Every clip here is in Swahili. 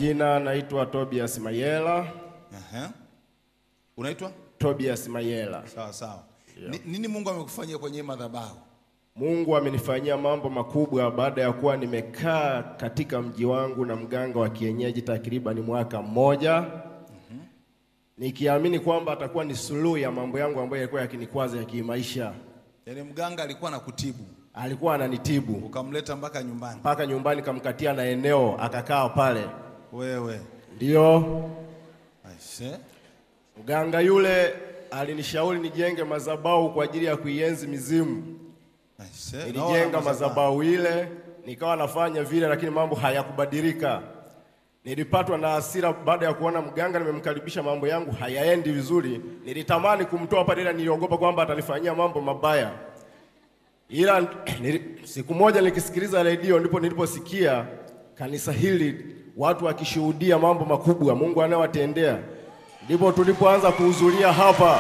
majina naitwa Tobias Mayela. Aha. Unaitwa? Tobias Mayela. Sawa sawa. Ni, nini Mungu amekufanyia kwenye hii madhabahu? Mungu amenifanyia mambo makubwa baada ya kuwa nimekaa katika mji wangu na mganga wa kienyeji takriban mwaka mmoja nikiamini kwamba atakuwa ni suluhu ya mambo yangu ambayo yalikuwa yakinikwaza ya kimaisha. Yaani mganga alikuwa anakutibu Alikuwa ananitibu ukamleta mpaka nyumbani. mpaka nyumbani, kamkatia na eneo akakaa pale. Wewe. Ndiyo Aise. mganga yule alinishauri nijenge madhabahu kwa ajili ya kuienzi mizimu. Aise. Nilijenga madhabahu ile nikawa nafanya vile, lakini mambo hayakubadilika. Nilipatwa na hasira baada ya kuona mganga nimemkaribisha, mambo yangu hayaendi vizuri. Nilitamani kumtoa pale, ila niliogopa kwamba atanifanyia mambo mabaya. Ila nili, siku moja nikisikiliza redio, ndipo niliposikia kanisa hili watu wakishuhudia mambo makubwa Mungu anayowatendea, ndipo tulipoanza kuhudhuria hapa.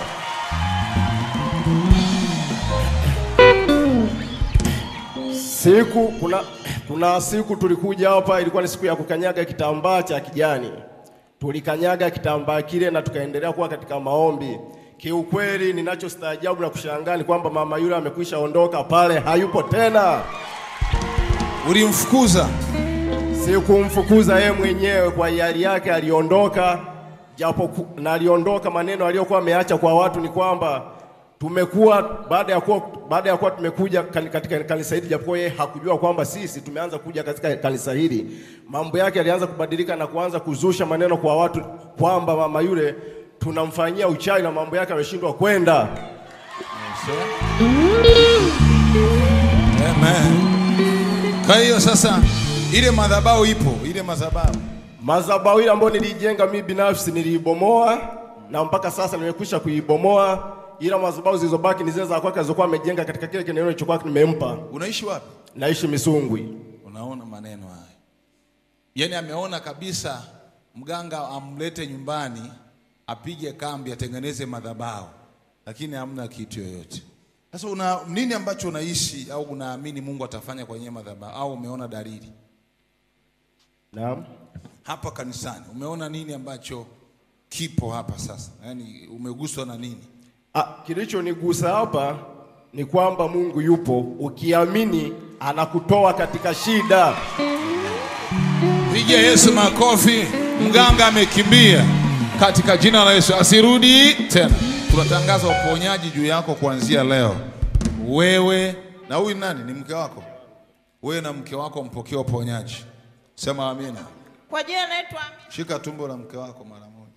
Siku kuna, kuna siku tulikuja hapa, ilikuwa ni siku ya kukanyaga kitambaa cha kijani. Tulikanyaga kitambaa kile na tukaendelea kuwa katika maombi. Kiukweli, ninachostaajabu na kushangaa ni kwamba mama yule amekwisha ondoka pale, hayupo tena. Ulimfukuza. Sikumfukuza yeye mwenyewe, kwa hiari yake aliondoka, japo ku- na aliondoka, maneno aliyokuwa ameacha kwa watu ni kwamba tumekuwa baada ya kuwa baada ya kuwa tumekuja kan- katika kanisa hili, japokuwa yeye hakujua kwamba sisi tumeanza kuja katika kanisa hili, mambo yake alianza kubadilika na kuanza kuzusha maneno kwa watu kwamba mama yule tunamfanyia uchawi na mambo yake ameshindwa kwenda. Amen. Kwa hiyo sasa ile madhabahu ipo, ile madhabahu. Madhabahu ile ambayo nilijenga mimi binafsi niliibomoa na mpaka sasa nimekwisha kuibomoa, ila madhabahu zilizobaki ni zile za kwake alizokuwa amejenga katika kile kieneo nilichokuwa nimempa. Unaishi wapi? Naishi Misungwi. Unaona maneno haya, yaani ameona kabisa mganga amlete nyumbani apige kambi atengeneze madhabahu, lakini hamna kitu yoyote. Sasa una nini ambacho unaishi au unaamini Mungu atafanya kwenye madhabahu au umeona dalili Naam. hapa kanisani? Umeona nini ambacho kipo hapa sasa? Yaani umeguswa na nini? Ah, kilichonigusa hapa ni kwamba Mungu yupo, ukiamini anakutoa katika shida. Piga Yesu makofi. Mganga amekimbia katika jina la Yesu, asirudi tena. Tunatangaza uponyaji juu yako kuanzia leo. Wewe na huyu nani? Ni mke wako? Wewe na mke wako mpokee uponyaji. Sema amina. Kwa jina naitwa Amina. Shika tumbo la mke wako mara moja.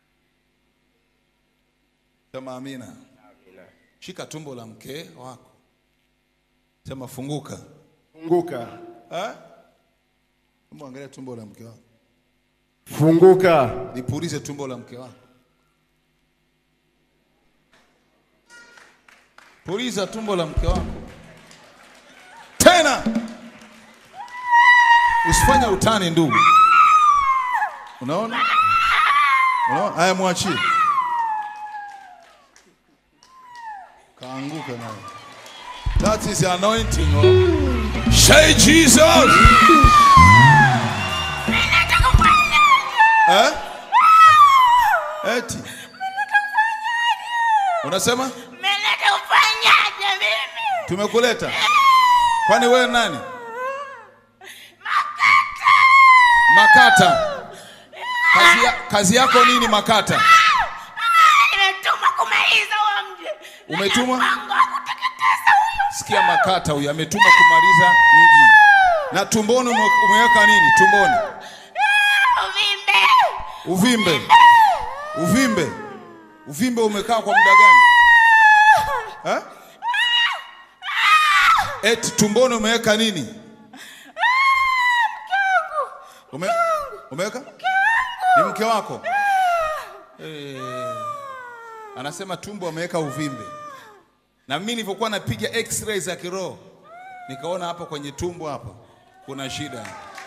Sema amina. Shika tumbo la mke wako. Sema funguka. Funguka, Eh? Hebu angalia tumbo la mke wako. funguka. Nipulize tumbo la mke wako. Puliza tumbo la mke wako tena, usifanye utani ndugu. Unaona, unaona? Haya, mwachie, kaanguka naye. That is the anointing. Oh. Say Jesus. Eh? Eti. Unasema Mmeleta ufanyaje mimi? tumekuleta? Kwani wewe nani? Makata. Kazi, ya, kazi yako nini Makata? Nimetumwa kumaliza huo mji. Na Umetumwa? mpango wa kuteketeza huyo. Sikia Makata huyu ametumwa kumaliza mji. Na tumboni ume- umeweka nini? Tumboni. Uvimbe. Uvimbe. Uvimbe. Uvimbe umekaa kwa muda gani? Eh? Eti tumboni umeweka nini? Ume, umeweka? Ni mke wako? Eh, anasema tumbo ameweka uvimbe. Na mimi nilivyokuwa napiga x-ray za kiroho nikaona hapo kwenye tumbo hapo kuna shida.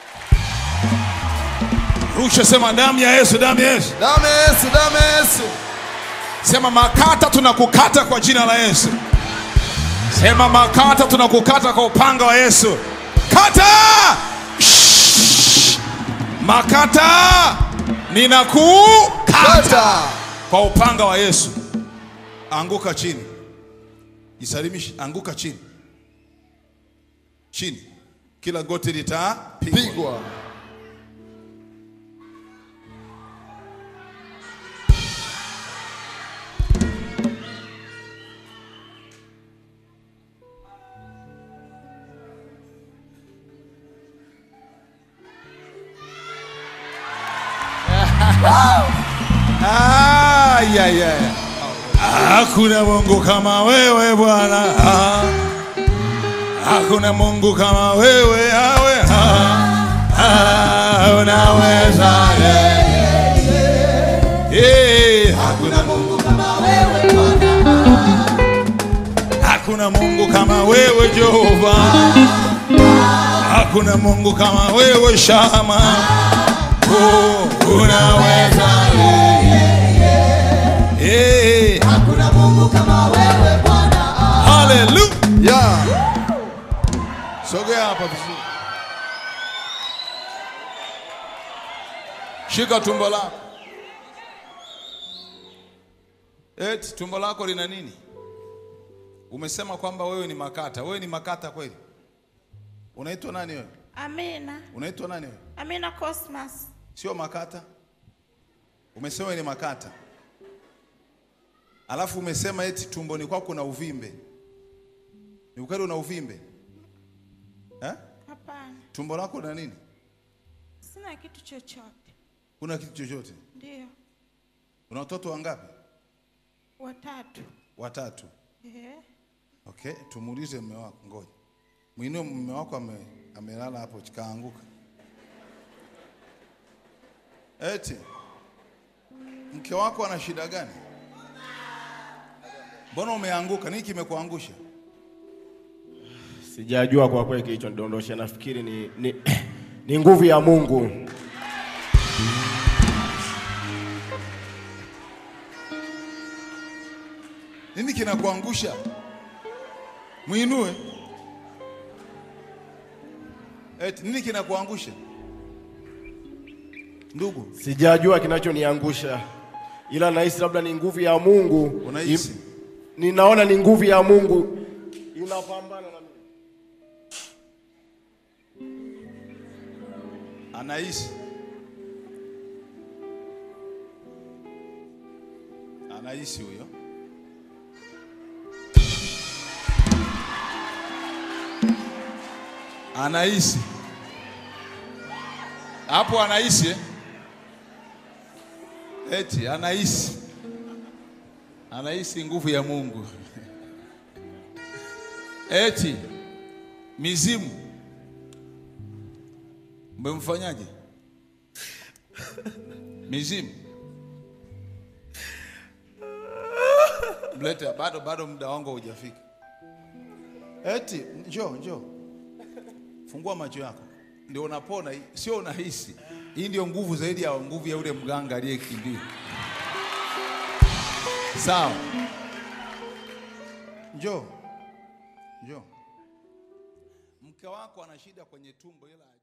Rusha, sema damu ya Yesu, damu ya Yesu. Damu ya Yesu, damu ya Yesu. Sema makata, tunakukata kwa jina la Yesu. Sema makata, tunakukata kwa upanga wa Yesu. Kata! Shhh! makata ninakukata Kata. kwa upanga wa Yesu. Anguka chini, jisalimishe, anguka chini, chini, kila goti litapigwa. Pigwa. Ah, yeah, yeah. Hakuna Mungu kama wewe Bwana, Ah. hakuna Mungu kama wewe awe, Ah. Ah, unaweza Eh, hakuna Mungu Hakuna Mungu kama wewe Jehova, hakuna Mungu kama wewe Shama, oh, unaweza Eh, haleluya. Yeah. Sogea hapa vizuri. Shika tumbo lako. Eti tumbo lako lina nini? Umesema kwamba wewe ni makata. Wewe ni makata kweli? Unaitwa nani wewe? Amina. Unaitwa nani wewe? Amina Cosmas. Sio makata? Umesema wewe ni makata. Alafu umesema eti tumboni kwako kuna uvimbe. Ni ukweli una uvimbe? Eh? Hapana. Tumbo lako lina nini? Sina kitu chochote. Una kitu chochote? Ndio. Una watoto wangapi? Watatu. Watatu. Eh. Okay, tumuulize mume wako, ngoja. Mwinue mume wako ame, amelala hapo kaanguka. Eti mke wako ana shida gani? Mbona umeanguka? Nini kimekuangusha? Sijajua kwa kweli kilichonidondosha, nafikiri ni, ni, ni nguvu ya Mungu. Nini kinakuangusha? Mwinue. Eti nini kinakuangusha? Ndugu, Sijajua kinachoniangusha, ila nahisi labda ni nguvu ya Mungu. Unahisi? Im- Ninaona ni nguvu ya Mungu inapambana na mimi. anahisi anahisi huyo anahisi hapo anahisi eh? eti anahisi anahisi nguvu ya Mungu eti mizimu mmemfanyaje mizimu mlete bado bado muda wangu haujafika eti njoo njoo fungua macho yako ndio unapona sio unahisi hii ndio nguvu zaidi ya nguvu ya ule mganga aliyekimbia sawa njoo njoo mke wako ana shida kwenye tumbo ila